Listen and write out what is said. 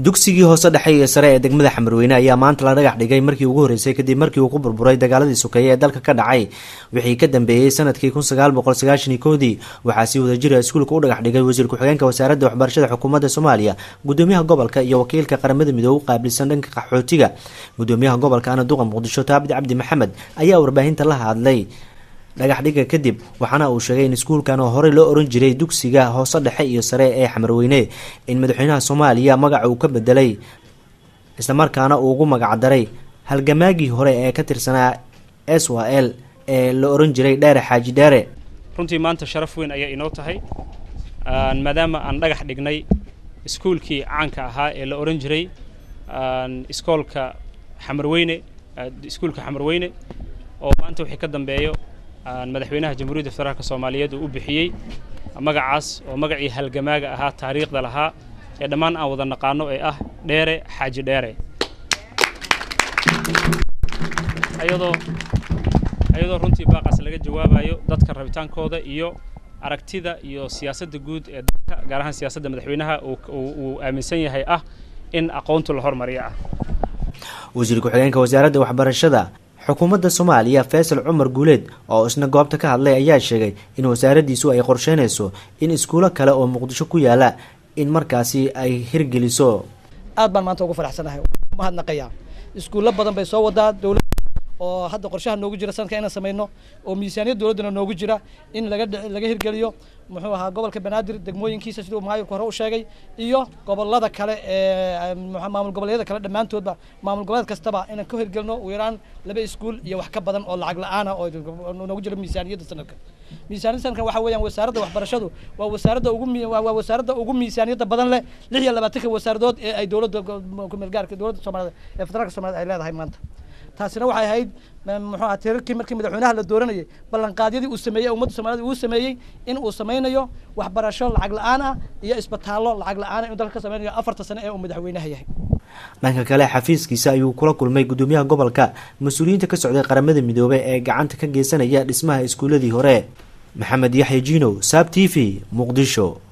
dugsigii hoose dhexe iyo sare ee degmada xamarweyne ayaa maanta la dhagax dhigay markii ugu horreysay kadib markii uu ku burburay dagaaladii sokeeye ee dalka ka dhacay wixii ka dambeeyey sanadkii kun sagaal boqol sagaashan iyo koodii waxaa si wadajira iskuulka u dhagax dhigay wasiir ku-xigeenka wasaaradda waxbarashada xukuumadda soomaaliya gudoomiyaha gobolka iyo wakiilka qaramada midoobe u qaabilsan dhanka qaxootiga gudoomiyaha gobolka ana duqa muqdisho taabid cabdi maxamed ayaa warbaahinta la hadlay dhagax dhiga kadib waxaana uu sheegay in iskuulkan oo horey loo oran jiray dugsiga hoose dhexe iyo sare ee xamarweyne in madaxweynaha soomaaliya magaca uu ka bedelay islamarkaana uu ugu magacdaray halgamaagii hore ee ka tirsanaa s w l ee la oran jiray dheere xaaji dheere runtii maanta sharaf weyn ayaa inoo tahay maadaama aan dhagax dhignay iskuulkii caanka ahaa ee la oran jiray iskoolka xamarweyne iskuulka xamarweyne oo maanta wixii ka dambeeyo madaxweynaha jamhuuriyadda federaalk soomaaliyeed uu u bixiyey magacaas oo magacii halgamaaga ahaa taariikhda lahaa ee dhammaan aan wada naqaano ee ah dheere xaaji dheere ayadoo ayadoo runtii baaqaas laga jawaabayo dadka rabitaankooda iyo aragtida iyo siyaasadda guud ee dalka gaar ahaan siyaasadda madaxweynaha uu aaminsan yahay ah in aqoontu la hormariyo ah wasiir ku-xigeenka wasaaradda waxbarashada xukuumadda soomaaliya faysal cumar guuleed oo isna goobta ka hadlay ayaa sheegay in wasaaraddiisu ay qorsheynayso in iskuulo kale oo muqdisho ku yaala in markaasi ay hirgeliso aad baan maanta ugu faraxsanahay mahadnaqayaa iskuullo badan bay soo wadaa dowladda oo hadda qorshaha noogu jira sanadka inaan samayno oo miisaaniyad dowladdana noogu jira in laga laga hirgeliyo muxuu ahaa gobolka banaadir degmooyinkiisa siduu maayirku hore u sheegay iyo gobolada kale ee maamul goboleedyada kale dhammaantoodba maamul goboleed kastaba inaan ka hirgelino ugu yaraan laba iskuul iyo wax ka badan oo lacag la-aana oo noogu jira miisaaniyadda sanadka miisaaniyadda sanadkan waxa weeyaan wasaaradda waxbarashadu waa wasaaradda ugu waa wasaaradda ugu miisaaniyadda badan leh lix iyo labaatanka wasaaradood ee ay dowladda kumeelgaarka dowladda soomaaliyed ee federaalka soomaaliyed ay leedahay maanta taasina waxay ahayd muxuu aha tirarkii markii madaxweynaha la dooranayay ballanqaadyadii uu sameeyey ummadda soomaaliyed uu sameeyey in uu samaynayo waxbarasho lacag la-aan ah iyo isbitaallo lacag la-aan inuu dalka ka samaynayo afarta sane ee uu madaxweynaha yahay dhanka kale xafiiskiisa ayuu kula kulmay gudoomiyaha gobolka mas-uuliyiinta ka socday qaramada midoobey ee gacanta ka geysanaya dhismaha iskuuladii hore maxamed yaxya jinow saab t v muqdisho